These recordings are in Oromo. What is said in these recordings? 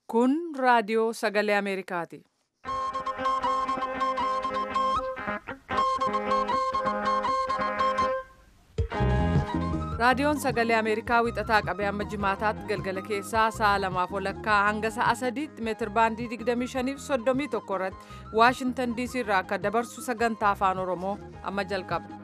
Kun raadiyoo sagalee Ameerikaati. Raadiyoon sagalee Ameerikaa wixataa qabee hamma jimaataatti galgala keessaa sa'a lamaaf walakkaa hanga sa'a sadiitti meetir baandii 25 fi 31 irratti Waashintan DC irraa akka dabarsu sagantaa afaan Oromoo amma jalqaba.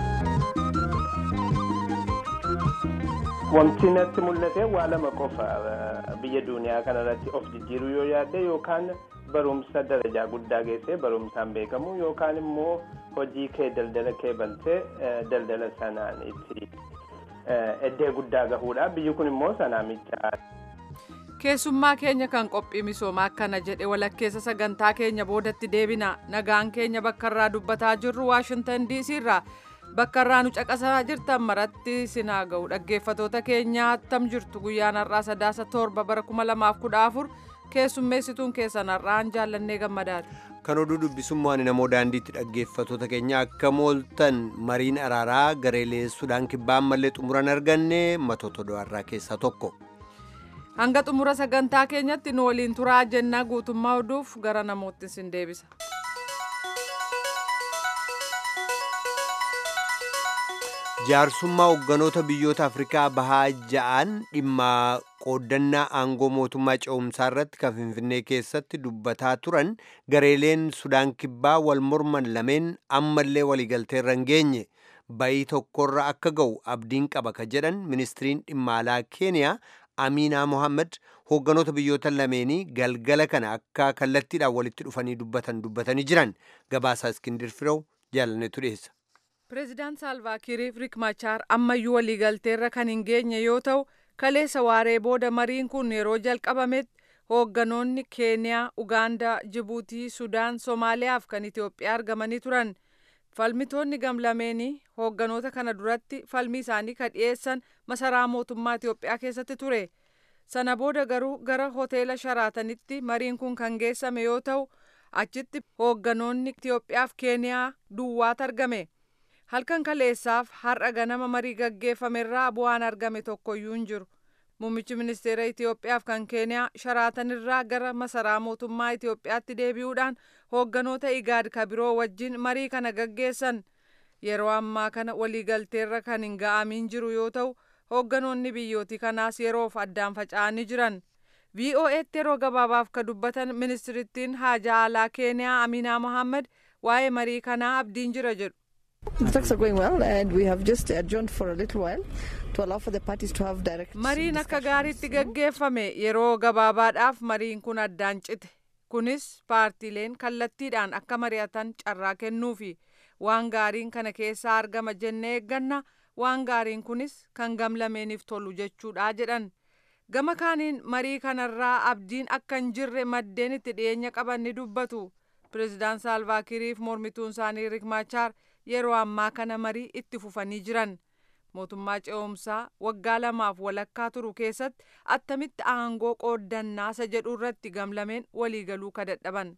Wanti natti mul'ate waa lama qofa biyya duniyaa kanarratti of jijjiiruu yoo yaadde yookaan barumsa darajaa guddaa geessee barumsaan beekamu yookaan immoo hojii kee daldala kee baltee daldala sanaan itti eddee guddaa gahuudha biyyi kun immoo sanaa michaa. Keessummaa keenya kan qophii misoomaa akkana jedhe walakkeessa sagantaa keenya boodatti deebina nagaan keenya bakka irraa dubbataa jirru Waashintan DC irraa. bakka irraa nu caqasaa jirtan maratti sinaa ga'u dhaggeeffatoota keenya attam jirtu guyyaan har'aa sadaasa torba bara 2014 keessummeessituun keessan har'aan jaallannee gammadaati. kan oduu dubbisummaan namoo daandiitti dhaggeeffatoota keenya akka mooltan mariin araaraa gareelee sudaan kibbaa ammallee xumuran arganne matoota do'arraa keessaa tokko. hanga xumura sagantaa keenyatti nu waliin turaa jennaa guutummaa oduuf gara namootti sin deebisa. jaarsummaa hogganoota biyyoota afrikaa bahaa ja'an dhimma qooddannaa aangoo mootummaa ce'umsaa irratti kan finfinnee keessatti dubbataa turan gareeleen sudaan kibbaa wal morman lameen ammallee waliigalteerra hin geenye bayii tokkorra akka ga'u abdiin qaba ka jedhan ministiriin dhimma alaa keeniyaa amiinaa mohaammed hogganoota biyyoota lameenii galgala kana akka kallattiidhaan walitti dhufanii dubbatan dubbatanii jiran gabaasaa iskindir firew jaalannetu dhiyeessa. Pireezidaant Saalvaakiiriif Riik Machaar ammayyuu waliigalteerra kan hin geenye yoo ta'u kaleessa waaree booda mariin kun yeroo jalqabametti hoogganoonni Keeniyaa, Ugaandaa, Jibuutii, Sudaan, Somaaliyaa fi kan Itoophiyaa argamanii turan. Falmitoonni gamlameenii hoogganoota kana duratti falmii isaanii kan dhiyeessan masaraa mootummaa Itoophiyaa keessatti ture. Sana booda garuu gara hoteela Sharaatanitti mariin kun kan geessame yoo ta'u achitti hoogganoonni Itoophiyaa fi Keeniyaa duwwaatu argame. halkan kaleessaaf har'a ganama marii gaggeeffamerraa bu'aan argame tokkoyyuu hin jiru muummichi ministeera itiyoophiyaaf kan keeniyaa sharaatanirraa gara masaraa mootummaa itiyoophiyaatti deebi'uudhaan hoogganoota igaad kabiroo wajjin marii kana gaggeessan yeroo ammaa kana waliigalteerra kan hin ga'amiin jiru yoo ta'u hoogganoonni biyyootii kanaas yeroof addaan faca'anii jiran vo'eetti yeroo gabaabaaf ka dubbatan ministirittiin haajaa alaa keeniyaa aminaa mohaammed waa'ee marii kanaa abdiin jira jedhu. mariin akka gaariitti gaggeeffame yeroo gabaabaadhaaf mariin kun addaan cite kunis paartiileen kallattiidhaan akka mari'atan carraa kennuufi waan gaariin kana keessaa argama jennee eegganna waan gaariin kunis kan gamlameeniif tolu jechuudha jedhan gama kaaniin marii kanarraa abdiin akka hin jirre maddeen itti dhiyeenya qaban ni dubbatu pireezidaan saalvaakiiriif mormituun isaanii riik maachaar yeroo ammaa kana marii itti fufanii jiran mootummaa ce'umsaa waggaa lamaaf walakkaa turu keessatti attamitti aangoo qooddannaa isa jedhu irratti gamlameen waliigaluu ka dadhaban.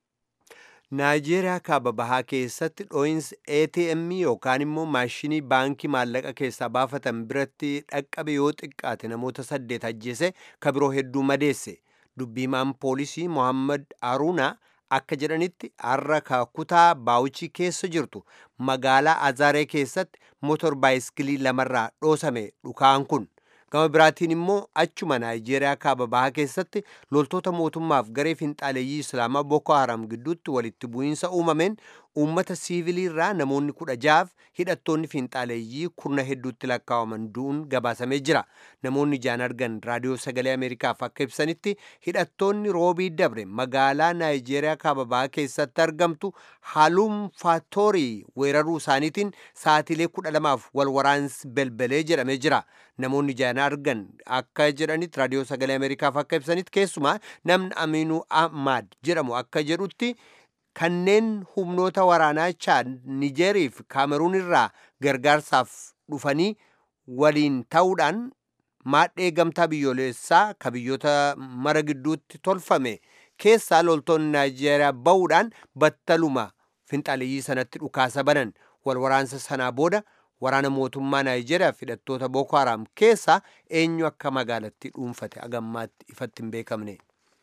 naayijeeriyaa kaaba bahaa keessatti dhoo'insi atm yookaan immoo maashinii baankii maallaqa keessaa baafatan biratti dhaqqabe yoo xiqqaate namoota saddeet ajjeese ka biroo hedduu madeesse dubbiimaan poolisii mohammad aruunaa akka jedhanitti har'a kutaa baawuchii keessa jirtu magaalaa azaaree keessatti motor baayiskilii lamarraa dhoosame dhukaan kun gama biraatiin immoo achuma naayijeeriyaa kaaba bahaa keessatti loltoota mootummaaf garee finxaaleeyyii islaamaa boko haram gidduutti walitti bu'iinsa uumameen uummata siivilii irraa namoonni kudha jaaf hidhattoonni finxaaleeyyii kurna hedduutti lakkaa'aman du'uun gabaasamee jira namoonni ijaan argan raadiyoo sagalee ameerikaaf akka ibsanitti hidhattoonni roobii dabre magaalaa naayijeeriyaa kaaba bahaa keessatti argamtu haalum faatoorii weeraruu isaaniitiin sa'atiilee kudha lamaaf wal waraansi belbelee jedhamee jira namoonni ijaan argan akka jedhanitti raadiyoo sagalee ameerikaaf akka ibsanitti keessumaa namni amiinuu ahmad jedhamu akka jedhutti kanneen humnoota waraanaa chaad nijeerii fi kaameruun irraa gargaarsaaf dhufanii waliin ta'uudhaan maadhee gamtaa biyyoolessaa ka biyyoota mara gidduutti tolfame keessaa loltoonni naayijeeriyaa ba'uudhaan battaluma finxaaleeyyii sanatti dhukaasa banan wal waraansa sanaa booda waraana mootummaa naayijeeriyaa fi hidhattoota booko haraam keessaa eenyu akka magaalatti dhuunfate agammaatti ifatti hin beekamne.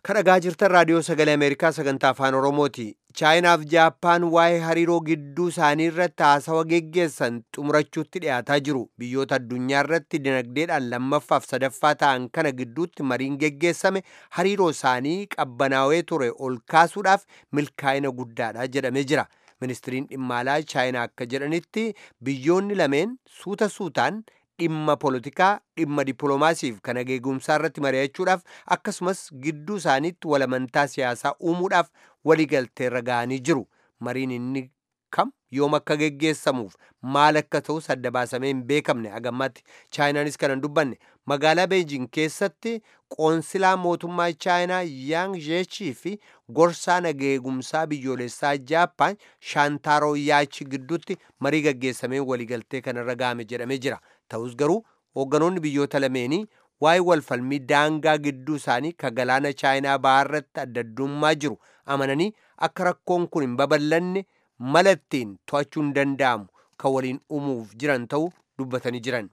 kadhagaa jirtan raadiyoo sagalee ameerikaa sagantaa afaan oromooti chaayinaaf jaappaan waa'ee hariiroo gidduu isaanii irratti haasawa geggeessan xumurachuutti dhiyaataa jiru biyyoota addunyaa irratti dinagdeedhaan lammaffaaf sadaffaa ta'an kana gidduutti mariin geggeessame hariiroo isaanii qabbanaawee ture ol kaasuudhaaf milkaa'ina guddaadha jedhamee jira ministiriin dhimma alaa chaayinaa akka jedhanitti biyyoonni lameen suuta suutaan dhimma poolitikaa dhimma dippiloomaasiif kan ageegumsaa irratti mari'achuudhaaf akkasumas gidduu isaaniitti walamantaa siyaasaa uumuudhaaf waliigalteerra ga'anii jiru mariin inni kam yoom akka geggeessamuuf maal akka ta'us adda baasamee hin beekamne hagammatti chaayinaanis kana hin dubbanne magaalaa beejing keessatti qoonsilaa mootummaa chaayinaa yaang jeechii fi gorsaa nageegumsaa biyyoolessaa jaappaan shaantaaroo yaachi gidduutti marii gaggeessamee waliigaltee kanarra ga'ame jedhamee jira ta'us garuu hoogganoonni biyyoota lameenii waa'ee walfalmii daangaa gidduu isaanii ka galaana chaayinaa bahaarratti addaddummaa jiru amananii akka rakkoon kun hin babal'anne mala ittiin to'achuun danda'amu kan waliin uumuuf jiran ta'uu dubbatanii jiran.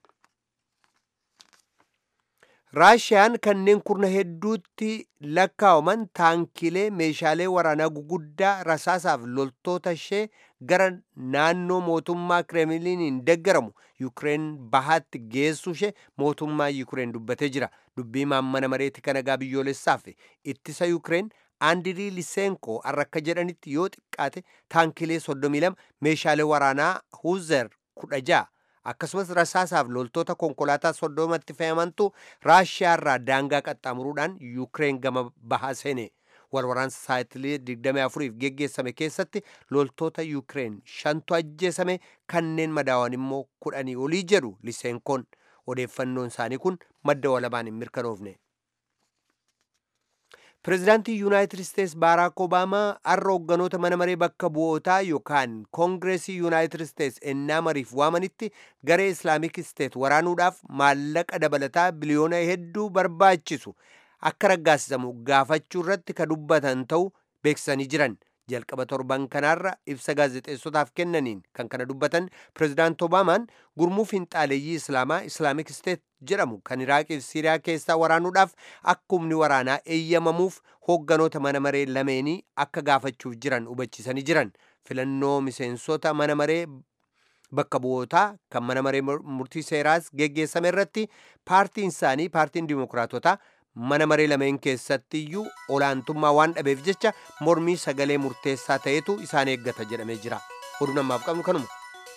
raashiyaan kanneen kurna hedduutti lakkaa'aman taankilee meeshaalee waraanaa guguddaa rasaasaaf loltoota ishee gara naannoo mootummaa kireemiliiniin deggaramu yukireen bahaatti geessuu ishee mootummaa yukireen dubbatee jira dubbii maammana mareetti kanagaa biyyoolessaaf ittisa yukireen aandirii liseenko har'a akka jedhanitti yoo xiqqaate taankilee 32 meeshaalee waraanaa huuzer 16 akkasumas rasaasaaf loltoota konkolaataa soddomatti fe'amantu raashiyaa irraa daangaa qaxxaamuruudhaan yukireen gama bahaa seene walwaraansa saatilee 24f geggeessame keessatti loltoota yukireen shantu ajjeesame kanneen madaawan immoo kudhanii olii jedhu liseenkoon odeeffannoon isaanii kun madda walabaan hin mirkanoofne. pireezidaantii yuunaayitid isteets baaraak obaamaa har'a hoogganoota mana maree bakka bu'ootaa yookaan koongireesii yuunaayitid isteets ennaa mariif waamanitti garee islaamik isteet waraanuudhaaf maallaqa dabalataa biliyoona hedduu barbaachisu akka raggaasisamu gaafachuu irratti ka dubbatan ta'uu beeksisanii jiran jalqaba torban kanaarra ibsa gaazexeessotaaf kennaniin kan kana dubbatan pireezidaant obaamaan gurmuu finxaaleeyyii islaamaa islaamik isteet jedhamu kan iraaqiif siiriyaa keessaa waraanuudhaaf akka humni waraanaa eeyyamamuuf hoogganoota mana maree lameenii akka gaafachuuf jiran hubachiisanii jiran filannoo miseensota mana maree bakka bu'ootaa kan mana maree murtii seeraas geggeessame irratti paartiin isaanii paartiin dimokiraatotaa mana maree lameen keessatti iyyuu olaantummaa waan dhabeef jecha mormii sagalee murteessaa ta'etu isaan eeggata jedhamee jira oduu namaaf qabnu kanuma.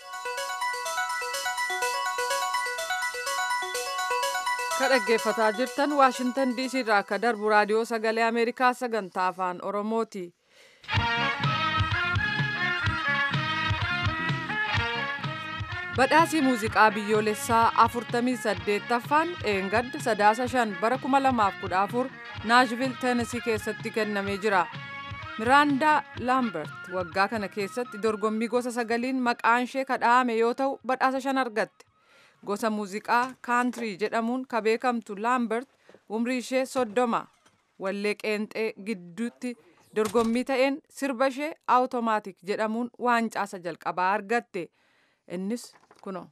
ka dhaggeeffataa jirtan waashintan diisii irraa akka darbu raadiyoo sagalee ameerikaa sagantaa afaan oromooti. badhaasii muuziqaa biyyoolessaa 48ffaan eengadda sadaasa 5 bara 2014 naashvil teenasii keessatti kennamee jira miraandaa laambert waggaa kana keessatti dorgommii gosa sagaliin maqaan ishee kadhaame yoo ta'u badhaasa shan argatte gosa muuziqaa kaantirii jedhamuun ka beekamtu laambert umrii ishee soddoma wallee qeenxee gidduutti dorgommii ta'een sirba ishee awutomaatik jedhamuun waancaasa jalqabaa argatte innis kuno.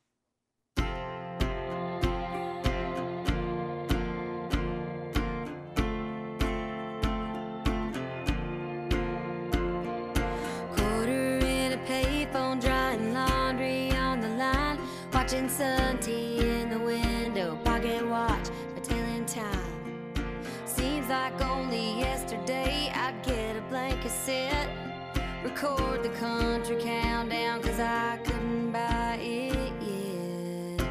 Quarter in a payphone, drying laundry on the line, watching sun tea in the window, pocket watch, my telling time. Seems like only yesterday I'd get a blank cassette, record the country countdown, cause I couldn't buy it yet.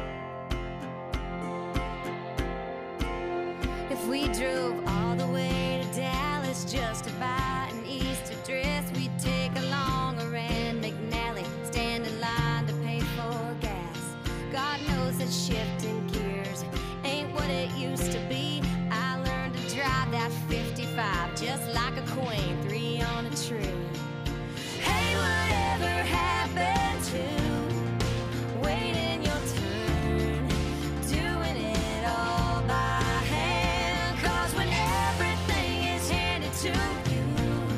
If we drove all the way to Dallas just to buy an Easter dress, we'd take along a Rand McNally, stand in line to pay for gas. God knows that shifting gears ain't what it used to be. I learned to drive that 55 just like a queen, three on a tree. Hey, whatever happened to waiting your turn, doing it all by hand? 'Cause when everything is handed to you,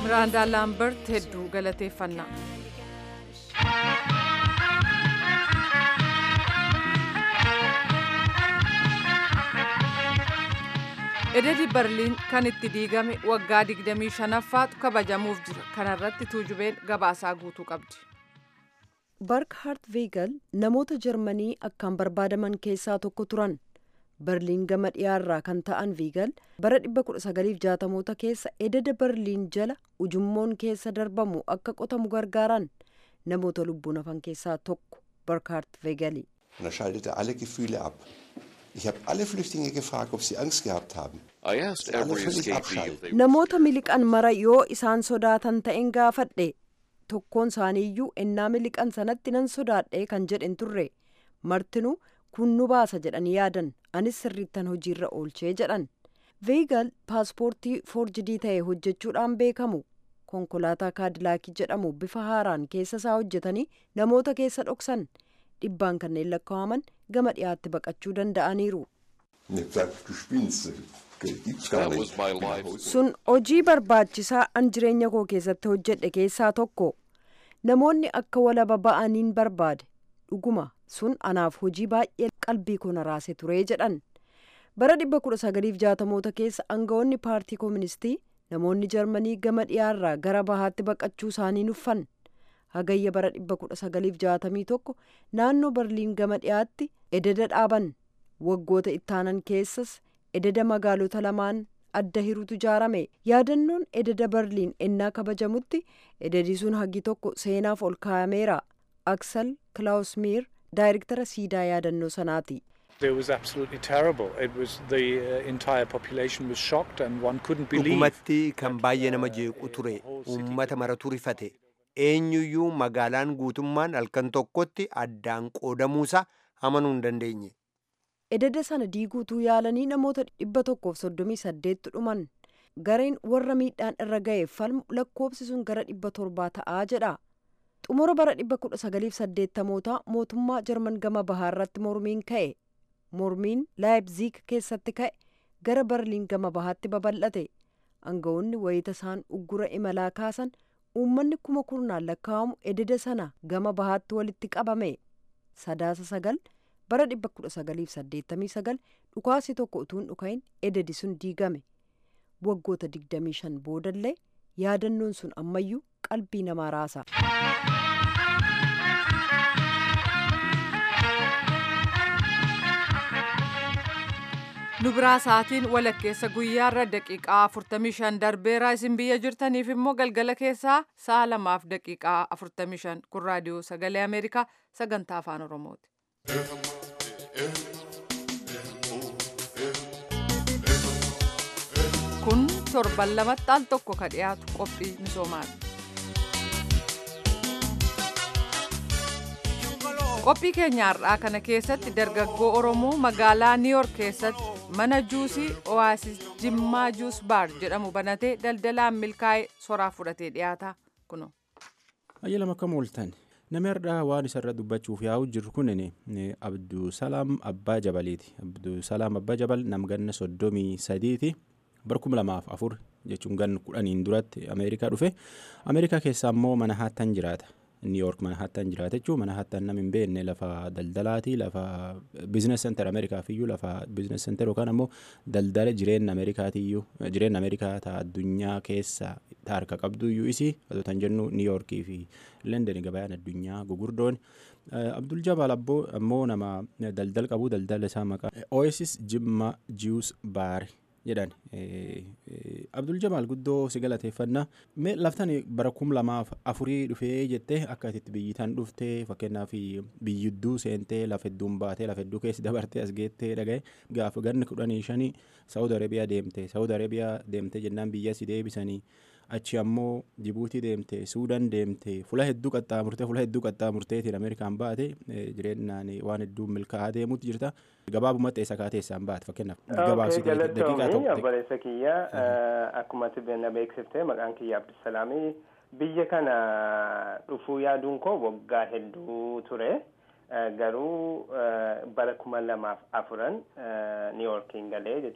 miraandaa laambert hedduu galateeffannaa ededi barliin kan itti diigame waggaa 25ffaatu kabajamuuf jira kanarratti tuujubeen gabaasaa guutuu qabdi barkhaart veegal namoota jarmanii akkaan barbaadaman keessaa tokko turan barliin gama dhiyaarraa kan ta'an viigal bara 1960moota keessa ededa barliin jala ujummoon keessa darbamu akka qotamu gargaaran namoota lubbuun hafan keessaa tokko barkhaart veegali Und er schaltete alle Gefühle ab. Ich habe alle Flüchtlinge gefragt, ob sie Angst gehabt haben. I asked Alle every völlig escapee if abschalten. they namoota miliqan mara yoo isaan sodaatan ta'en gaafadhe tokkoon isaaniiyyuu ennaa miliqan sanatti nan sodaadhe kan jedhen turre martinuu kun nu baasa jedhanii yaadan anis sirriittan hojiirra oolchee jedhan veegal paaspoortii foorjidii ta'e hojjechuudhaan beekamu konkolaataa kaadilaakii jedhamu bifa haaraan keessa isaa hojjetanii namoota keessa dhoksan dhibbaan kanneen lakkaa'aman gama dhiyaatti baqachuu danda'aniiru Und ich hab gesagt, du spinnst. Das gibt's gar That nicht. was my Ich bin nach life. Hause. sun hojii barbaachisaa an jireenya koo keessatti hojjedhe keessaa tokko namoonni akka walaba ba'aniin barbaade dhuguma sun anaaf hojii baay'ee qalbii koo na raase ture jedhan bara 1960moota keessa aangawoonni paartii kooministii namoonni jarmanii gama dhiyaarraa gara bahaatti baqachuu isaanii nuffan hagayya bara 1961 naannoo barliin gama dhiyaatti ededa dhaaban waggoota ittaanan keessas ededa magaalota lamaan adda hirutu ijaarame yaadannoon ededa barliin ennaa kabajamutti ededi sun hagi tokko seenaaf ol kaa'ameera aksel klausmiir daayirektara siidaa yaadannoo sanaati It was absolutely terrible. It was the uh, entire population was shocked, and one couldn't believe. dhugumatti kan baay'ee nama jeequ ture uummata maratu rifate eenyuyyuu magaalaan guutummaan halkan tokkotti addaan qoodamuusa amanuu hin dandeenye ededa sana diiguutuu yaalanii namoota dhibba tokkoof soddomii saddeettu dhuman gareen warra miidhaan irra ga'eef falmu lakkoobsi sun gara dhibba torbaa ta'aa jedha xumura bara dhibba kudha sagaliif saddeettamootaa mootummaa jarman gama bahaarratti mormiin ka'e mormiin laayibziig keessatti ka'e gara barliin gama bahaatti babal'ate aangawoonni wayita isaan uggura imalaa kaasan uummanni kuma kurnaan lakkaa'amu ededa sana gama bahaatti walitti qabame sadaasa sagal bara 1989 dhukaasi tokko utuu hin dhukain ededi sun diigame waggoota 25 boodallee yaadannoon sun ammayyuu qalbii namaa raasa nu biraa sa'aatiin walakkeessa guyyaarra daqiiqaa 45 darbeera isin biyya jirtaniif immoo galgala keessaa sa'a lamaaf daqiiqaa 45 kun raadiyoo sagalee ameerikaa sagantaa afaan oromooti. kun torban lamatti al tokko ka dhiyaatu qophii misoomaati. qophii keenya har'aa kana keessatti dargaggoo oromoo magaalaa niiyork keessatti mana juusii oaasis jimmaa juus baar jedhamu banatee daldalaan milkaa'ee soraa fudhatee dhiyaata kuno. Ayyalam akkam ooltan namni har'aa waan isarra dubbachuuf yaa'u jiru kunin Abdusalaam Abbaa Jabaliiti. Abdusalaam Abbaa Jabal nam ganna soddomii sadiiti bara kuma lamaaf afur jechuun ganna kudhaniin duratti Ameerikaa dhufe Ameerikaa keessaa immoo mana haattan jiraata. niiyork mana haattan jiraata jechuun mana haattan nam hin beekne lafa daldalaati lafa biizines senter ameerikaafiyyuu lafa biizines senter yookaan ammoo daldala jireenya ameerikaatiyyuu jireenya ameerikaa ta'a addunyaa keessa ta'a harka qabduyyuu isii otoo tan jennu niiyorkii fi london gabayaan addunyaa gugurdoon abdul jabaal ammoo nama daldala qabu daldala isaa maqaa oasis jimma jius baar jedhan abdul jamaal guddoo si galateeffannaa mee laftan bara kum lamaaf afurii dhufee jettee akka itti biyyitan dhuftee fakkeenyaaf biyyidduu seentee lafa hedduun baatee lafa hedduu keessi dabartee as geettee dhagaye gaafa ganni kudhanii shanii saawud arabiyaa deemte saawud arabiyaa deemte jennaan biyya si deebisanii achi ammoo jibuutii deemte suudaan deemte fula hedduu qaxxaamurtee fula hedduu qaxxaamurteetiin ameerikaan baate jireenyaan waan hedduu milkaa'aa deemuutti jirta gabaabumatti eessa kaatee eessaan baate fakkeenyaaf gabaabsitee daqiiqaa Galatoomii tokko obboleessa kiyya akkuma na beeksifte maqaan kiyya Abdusalaamii biyya kana dhufuu yaaduun koo waggaa hedduu ture garuu bara kuma lamaaf afuran niiyorkiin galee jechuudha.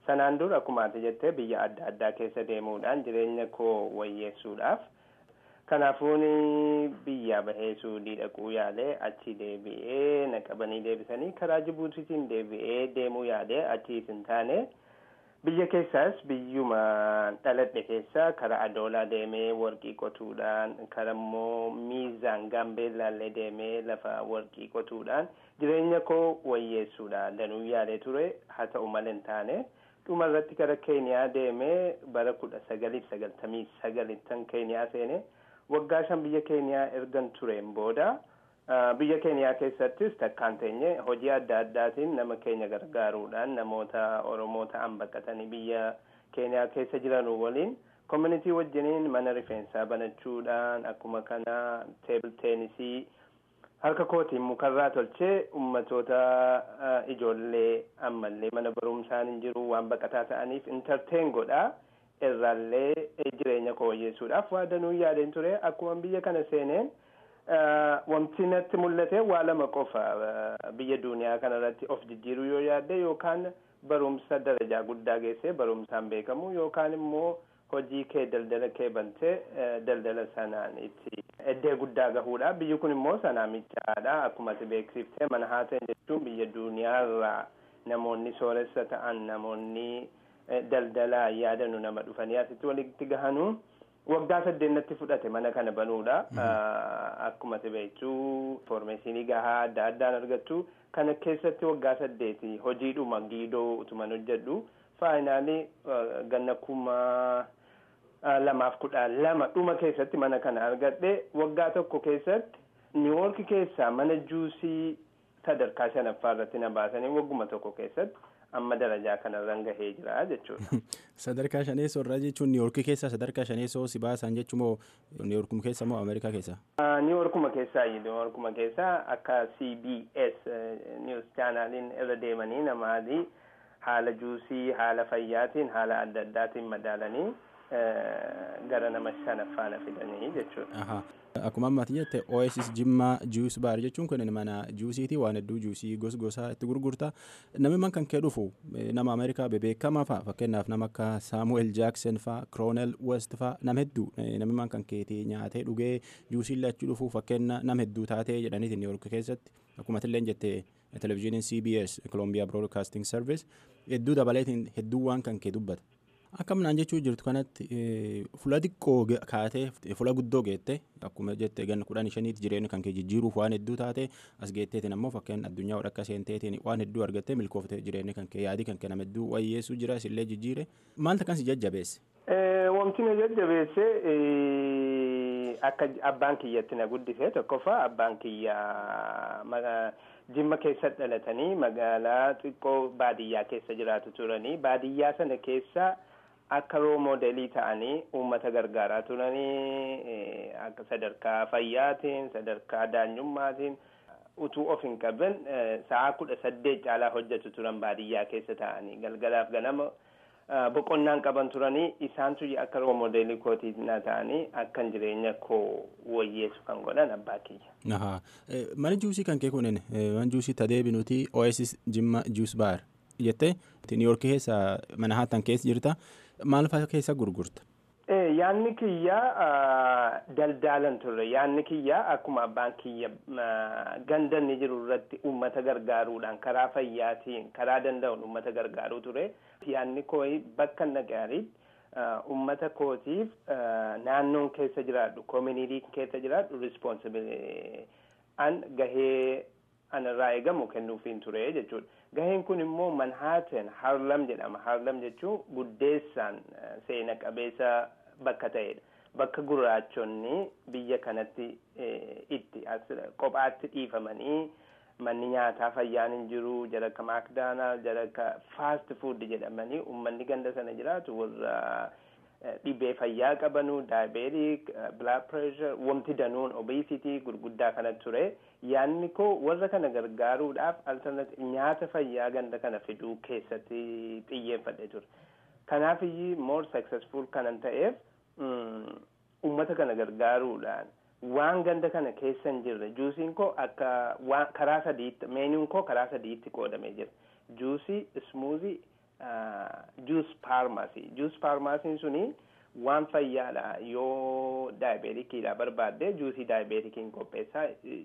sanaan dura akkuma ati jettee biyya adda addaa keessa deemuudhaan jireenya koo wayyeessuudhaaf kanaafuun biyya bahee suudii dhaquu yaalee achi deebi'ee na qabanii deebisanii karaa jibuutiitiin deebi'ee deemuu yaalee achiis hin taane biyya keessaas biyyuma dhaladhe keessa karaa adoolaa deemee warqii qotuudhaan karaa immoo miizaan gaambeellaallee deemee lafa warqii qotuudhaan jireenya koo wayyeessuudhaan danuu yaalee ture haa ta'u malee hin taane dhuma irratti gara keeniyaa deemee bara kudha sagaliif sagaltamii sagalittan keeniyaa seene waggaa shan biyya keeniyaa ergan tureen booda biyya keeniyaa keessattis takkaan teenye hojii adda addaatiin nama keenya gargaaruudhaan namoota oromoo ta'an baqatanii biyya keeniyaa keessa jiran waliin community wajjiniin mana rifeensaa banachuudhaan akkuma kana teebil teenisii harka kootiin mukarraa tolchee ummatoota ijoollee ammallee mana barumsaan hin jiru waan baqataa ta'aniif intarteen godhaa irraallee jireenya koo wayyeessuudhaaf waa danuu yaadeen ture akkuma biyya kana seeneen wanti natti mul'ate waa lama qofa biyya duniyaa kanarratti of jijjiiruu yoo yaadde yookaan barumsa darajaa guddaa geessee barumsaan beekamu yookaan immoo hojii kee daldala kee bantee daldala sanaan itti eddee guddaa gahuudha biyyi kun immoo sanaa michaadha akkuma ati beeksiftee mana haateen jechuun biyya duniyaarraa namoonni sooressa ta'an namoonni daldalaa yaadanu nama dhufanii asitti walitti gahanu waggaa saddeennatti fudhate mana kana banuudha akkuma ati beektuu informeeshinii gahaa adda addaan argattu kana keessatti waggaa saddeeti hojiidhuma giidoo utuman hojjedhu faayinaalii ganna kuma lamaaf kudha lama dhuma keessatti mana kana argadhe waggaa tokko keessatti niiwoorki keessaa mana juusii sadarkaa shanaffaa irratti na baasanii wagguma tokko keessatti amma darajaa kanarran gahee jira jechuudha. Sadarkaa shaneessoo irraa jechuun niiwoorkii keessa sadarkaa shaneessoo si baasan jechuun moo niiwoorkuma keessa moo Ameerikaa keessa? Niiwoorkuma keessaa niiwoorkuma keessaa akka CBS News chaanaaliin irra deemanii namaadii haala juusii haala fayyaatiin haala adda addaatiin madaalanii gara nama shanaffaa na fidanii jechuudha. Akkuma ammaati jette OSS Jimmaa Juus Baar jechuun kun mana juusiiti waan hedduu juusii gos gosaa itti gurgurta. Namni man kan kee dhufu nama Ameerikaa bebeekamaa fa'a fakkeenyaaf nama akka Saamu'eel Jaaksen fa'a Kiroonel West fa'a nama hedduu namni man kan keetii nyaatee dhugee juusii lachuu dhufu fakkeenya nama hedduu taatee jedhaniiti Niiwoork keessatti akkuma illee jette televizyiiniin CBS Columbia Broadcasting Service hedduu dabaleetiin hedduu waan kan kee dubbata. Akkamnaan jechuu jirtu kanatti fula xiqqoo kaatee fula guddoo geette akkuma jette ganna kudhan shaniitti jireenya kan kee jijjiiruuf waan hedduu taate as geetteetiin ammoo fakkeen addunyaa wadhakka seenteetiin waan hedduu argattee milkooftee jireenya kan kee yaadii kan kee nama hedduu wayyeessuu jira isillee jijjiire maalta kan si jajjabeesse. Wanti na jajjabeesse akka abbaan kiyyatti na guddise tokkoffaa abbaan kiyyaa jimma keessa dhalatanii magaalaa xiqqoo baadiyyaa keessa jiraatu turanii baadiyyaa sana keessa akka roo moodelii ta'anii uummata gargaaraa turanii akka sadarkaa fayyaatiin sadarkaa daanyummaatiin utuu of hin qaban sa'aa kudha saddeet caalaa hojjetu turan baadiyyaa keessa ta'anii galgalaaf ganama boqonnaan qaban turanii isaantu akka roo moodelii kootii na ta'anii akkan jireenya koo wayyeessu kan godhan abbaa kiyya. Mana juusii kan kee kunin mana juusii tadeebinuti OSS Jimma Juus Baar jettee Niiwoorkii keessa mana haatan keessa jirta maal fa'aa keessa gurgurta? Yaanni kiyya daldalan turre yaanni kiyya akkuma abbaan kiyya gandanni jiru irratti uummata gargaaruudhaan karaa fayyaatiin karaa danda'uun uummata gargaaruu ture yaanni kooyi bakka nagaariitti uummata kootiif naannoon keessa jiraadhu koominitii keessa jiraadhu rispoonsibilii an gahee anarraa eegamu kennuufiin ture jechuudha. Gaheen kun immoo Manhattan Harlem jedhama. Harlem jechuun guddeessaan seena qabeessa bakka ta'edha. Bakka gurraachonni biyya kanatti itti kophaatti dhiifamanii manni nyaataa fayyaan hin jiru jara akka maakdaanaal jara akka faast fuud jedhamanii uummanni ganda sana jiraatu warra dhibee fayyaa qabanu daayibeetik bilaad pireeshar wanti danuun obesitii gurguddaa kana ture yaanni koo warra kana gargaaruudhaaf alternati nyaata fayyaa ganda kana fiduu keessatti xiyyeeffadhe ture kanaaf iyyuu more successful kanan ta'eef ummata kana gargaaruudhaan waan ganda kana keessa hin jirre juusiin koo akka karaa sadiitti meenuun koo karaa sadiitti qoodamee jira juusii ismuuzii juus paarmaasii juus paarmaasiin suni waan fayyaadha yoo daayibeetikiidha barbaadde juusii daayibeetikiin qopheessaa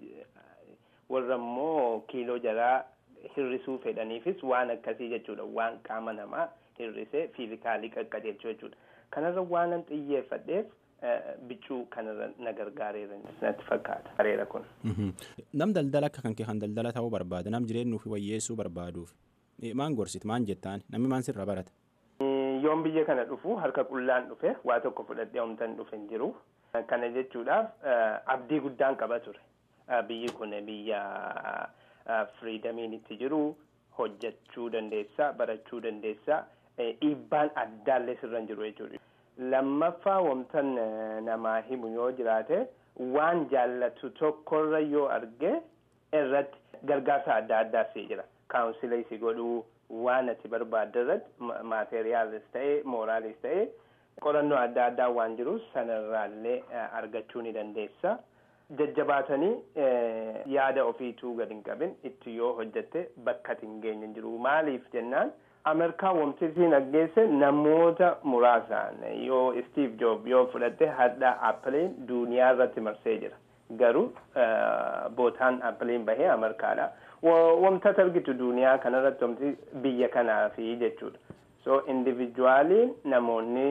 warra immoo kiiloo jaraa hirrisuu fedhaniifis waan akkasii jechuudha waan qaama namaa hirrisee fiizikaalii qaqqajeelchu jechuudha kanarra waanan xiyyeeffadheef biccuu kanarra na gargaareera natti fakkaata bareera kun. Nam daldala akka kan kee kan daldala ta'uu barbaada nam jireenya ofii wayyeessuu barbaaduuf maan gorsit maan jettaan namni maan sirra barata. Yoon biyya kana dhufu harka qullaan dhufe waa tokko fudhadhee homtan dhufe hin jiru. Kana jechuudhaaf abdii guddaan qaba ture. Biyyi kun biyya firiidamiin itti jiru hojjechuu dandeessa barachuu dandeessa dhiibbaan addaallee sirra hin jiru jechuudha. Lammaffaa wamtan namaa himu yoo jiraate waan jaallatu tokkorra yoo arge irratti gargaarsa adda addaa si jira. Kaawunsilii si godhuu waan ati barbaadde irratti maateriyaalis ta'e mooraalis ta'e qorannoo adda addaa waan jiru sanarraallee argachuu ni dandeessa. Jajjabaatanii yaada ofiituu gad hin qabin itti yoo hojjette bakka ati hin geenye hin jiru. Maaliif jennaan Ameerikaa wamtisiin aggeesse namoota muraasaan yoo Steve Jobs yoo fudhatte hadha Appiliin duniyaa irratti marsee jira. Garuu bootaan Appiliin bahee Ameerikaadha. Wamta argitu duniyaa kanarratti wamti biyya kanaafi jechuudha. So individuaaliin namoonni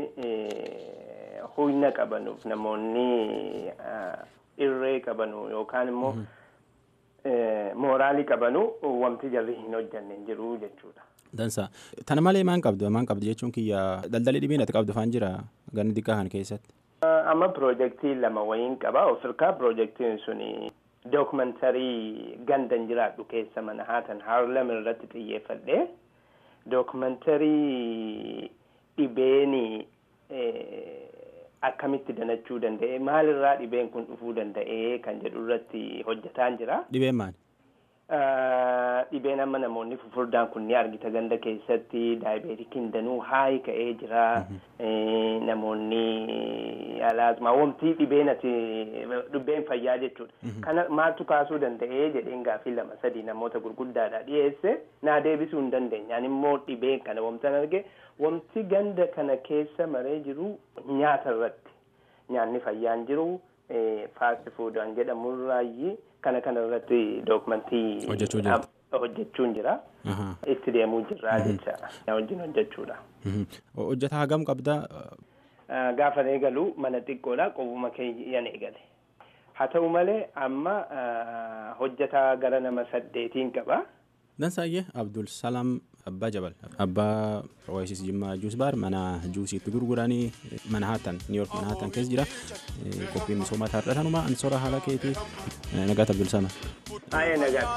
humna qabanuuf namoonni irree qabanu yookaan immoo mooraalii qabanu wamti jarri hin hojjanne hin jiru jechuudha. Dansa. Tana malee maan qabdu maan qabdu jechuun kiyya daldalii dhibiin ati qabdu faan jira ganni xiqqaa kana keessatti. Amma piroojeektii lama wayiin qaba. Ofirkaa piroojeektiin suni dookumentarii gandan jiraadhu keessa mana haatan haarlem irratti xiyyeeffadhe. Dookumentarii dhibeeni akkamitti danachuu danda'e maalirraa dhibeen kun dhufuu danda'e kan jedhu irratti hojjetaan jira. Dhibeen maali? dhibeen amma namoonni fufurdaan kun ni argita ganda keessatti daayibeetikiin danuu haayi ka'ee jira namoonni alaasmaa wamtii dhibeen ati dhibeen fayyaa jechuudha kana maaltu kaasuu danda'ee jedheen gaaffii lama sadii namoota gurguddaadha dhiyeesse naa deebisuu hin dandeenyaan immoo dhibeen kana wamtan arge wamti ganda kana keessa maree jiru nyaata irratti nyaanni fayyaan jiru faasti fuudhaan jedhamurraayi kana kana irratti dookumentii hojjechuun jira itti deemuu jirraa jecha wajjin hojjechuudha. Hojjetaa hagam qabda? Gaafa eegalu mana xiqqoodha qobuma keeyyan eegale. Haa ta'u malee amma hojjetaa gara nama saddeetiin qaba. Dansaayyee Abdul Salaam Abbaa Jabal Abbaa Oasis Jimmaa Juus Baar mana juusiitti gurguranii mana haatan Niiyork mana haatan keessa jira qophiin misoomaa taarra tanuma ansora haala keetii nagaat Abdul Salaam. Baay'ee nagaa.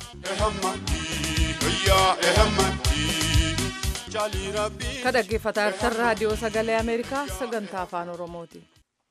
Ka dhaggeeffataa jirtan raadiyoo sagalee Ameerikaa sagantaa afaan Oromooti.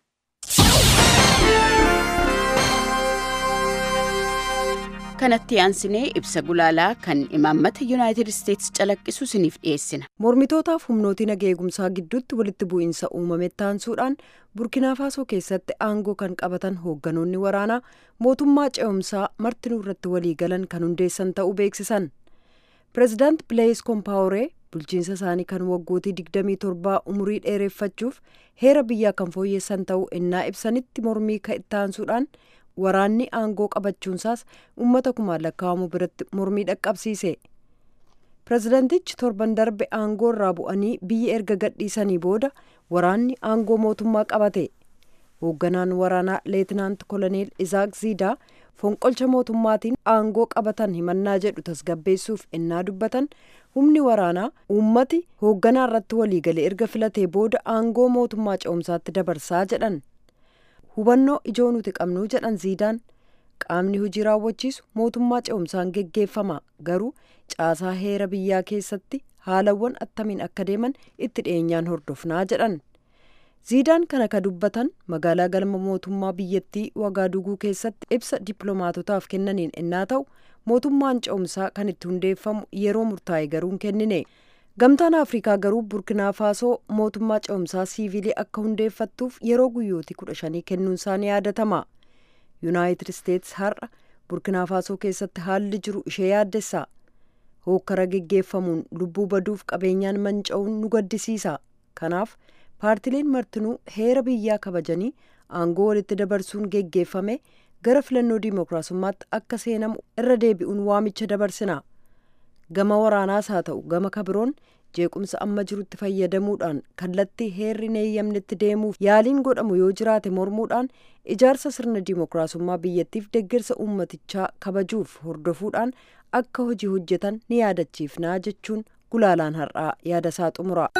kanatti aansinee ibsa gulaalaa kan imaammata yuunaayitid isteetsi calaqqisu isiniif dhiyeessina. mormitootaaf humnooti nagaa eegumsaa gidduutti walitti bu'iinsa uumame taansuudhaan burkinaafaaso keessatti aangoo kan qabatan hoogganoonni waraanaa mootummaa ce'umsaa martinuu irratti walii galan kan hundeessan ta'uu beeksisan pireezidaant bileeyis koompaawuree bulchiinsa isaanii kan waggootii 27 umurii dheereffachuuf heera biyyaa kan fooyyessan ta'uu ennaa ibsanitti mormii ka'attaansuudhaan waraanni aangoo qabachuunsaas uummata kumaan lakkaa'amu biratti mormii dhaqqabsiise pireezidantichi torban darbe aangoo irraa bu'anii biyya erga gadhiisanii booda waraanni aangoo mootummaa qabate hoogganaan waraanaa leetinaant koloneel izaak ziidaa fonqolcha mootummaatiin aangoo qabatan himannaa jedhu tasgabbeessuuf ennaa dubbatan humni waraanaa uummati hoogganaa irratti waliigale erga filatee booda aangoo mootummaa ce'umsaatti dabarsaa jedhan hubannoo ijoo nuti qabnu jedhan ziidaan qaamni hojii raawwachiisu mootummaa ce'umsaan geggeeffama garuu caasaa heera biyyaa keessatti haalawwan attamiin akka deeman itti dhiyeenyaan hordofnaa jedhan ziidaan kana ka dubbatan magaalaa galma mootummaa biyyattii wagaaduguu keessatti ibsa dippiloomaatotaaf kennaniin ennaa ta'u mootummaan ce'umsaa kan itti hundeeffamu yeroo murtaa'e garuu hin kennine gamtaan afrikaa garuu burkinaa faasoo mootummaa ce'umsaa siivilii akka hundeeffattuuf yeroo guyyootii kudha shanii kennuunsaa ni yaadatama yuunaayitid isteetsi har'a burkinaa faasoo keessatti haalli jiru ishee yaaddessa hookkara geggeeffamuun lubbuu baduuf qabeenyaan manca'uun nu gaddisiisa kanaaf paartileen martinuu heera biyyaa kabajanii aangoo walitti dabarsuun geggeeffame gara filannoo diimokiraasummaatti akka seenamu irra deebi'uun waamicha dabarsina gama waraanaas haa ta'u gama kabiroon jeequmsa amma jirutti fayyadamuudhaan kallattii heerri hin eeyyamnetti deemuuf yaaliin godhamu yoo jiraate mormuudhaan ijaarsa sirna diimokiraasummaa biyyattiif deeggarsa uummatichaa kabajuuf hordofuudhaan akka hojii hojjetan ni yaadachiifnaa jechuun gulaalaan har'aa yaadasaa xumura.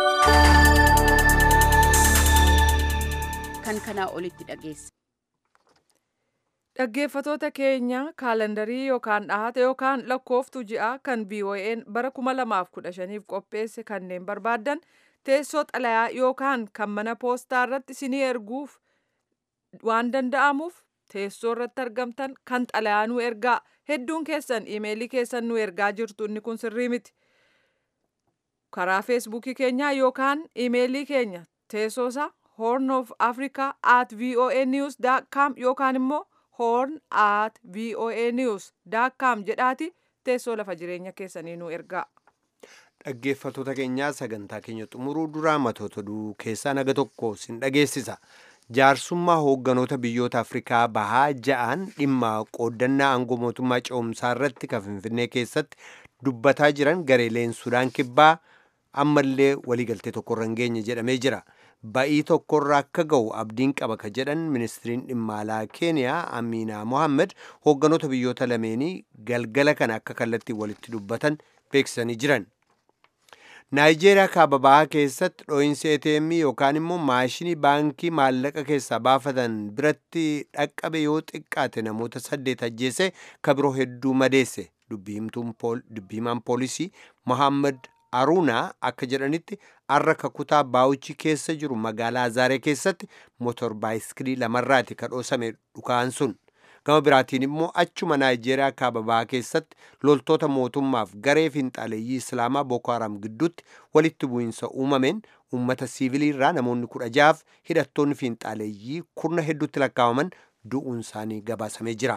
kan kanaa olitti dhageesse. Dhaggeeffatoota keenya kaalendarii yookaan dhahata yookaan lakkooftuu ji'a kan BOA'n bara 2015f qopheesse kanneen barbaaddan teessoo xalayaa yookaan kan mana poostaa irratti isinii erguuf waan danda'amuuf teessoo irratti argamtan kan xalayaa nu ergaa hedduun keessan imeelii keessan nu ergaa jirtu inni kun sirrii miti. Karaa feesbuukii keenyaa yookaan imeelii keenya teessoosaa horn of africa at voa news com yookaan immoo horn at voa news com jedhaati teessoo lafa jireenya keessanii nu ergaa. Dhaggeeffatoota keenyaa sagantaa keenya xumuruu duraa matoota oduu keessaa naga tokko sin dhageessisa. Jaarsummaa hoogganoota biyyoota Afrikaa bahaa ja'an dhimma qooddannaa aangoo mootummaa ce'umsaa irratti kan Finfinnee keessatti dubbataa jiran gareeleen Sudaan kibbaa ammallee waliigaltee tokkorra hin geenye jedhamee jira. Ba'ii tokkorra akka ga'u abdiin qaba ka jedhan ministiriin dhimma alaa Keeniyaa Amiinaa Mohaammed hoogganoota biyyoota lameenii galgala kana akka kallattii walitti dubbatan beeksisanii jiran. Naayijeeriyaa kaaba bahaa keessatti dhoo'insi ATM yookaan immoo maashinii baankii maallaqa keessaa baafatan biratti dhaqqabe yoo xiqqaate namoota saddeet ajjeese ka biroo hedduu madeesse dubbiimaan poolisii Mohaammed Aruunaa akka jedhanitti har'a kakutaa baawuchi keessa jiru magaalaa Azaaree keessatti motor baayiskilii lamarraati ka dhoosame dhukaan sun. Gama biraatiin immoo achuma Naayijeeriyaa kaaba bahaa keessatti loltoota mootummaaf garee finxaaleeyyii Islaamaa Boko Haram gidduutti walitti bu'iinsa uumameen uummata siivilii irraa namoonni kudha jaaf hidhattoonni finxaaleeyyii kurna hedduutti lakkaa'aman du'uun isaanii gabaasamee jira.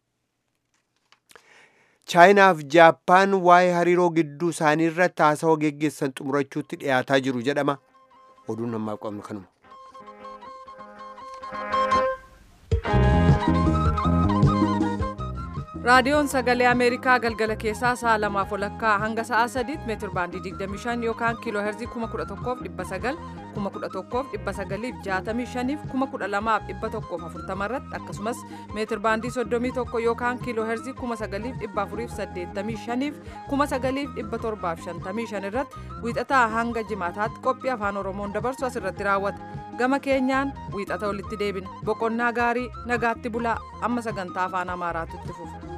chaayinaaf jaappaan waa'ee hariiroo gidduu isaanii irratti haasawaa geggeessan xumurachuutti dhiyaataa jiru jedhama oduun ammaa qabnu kanuma. raadiyoon sagalee ameerikaa galgala keessaa sa'a lamaaf walakkaa hanga sa'a sadiitti meetir baandii 25 yookaan kiiloo herzii 11,900 11,965 fi 12,140 irratti akkasumas meetir baandii 31 yookaan kiiloo herzii 9,485 fi 9,755 irratti wiixataa hanga jimaataatti qophii afaan oromoon dabarsu asirratti raawwata gama keenyaan wiixata walitti deebina boqonnaa gaarii nagaatti bulaa amma sagantaa afaan amaaraatu itti fufa.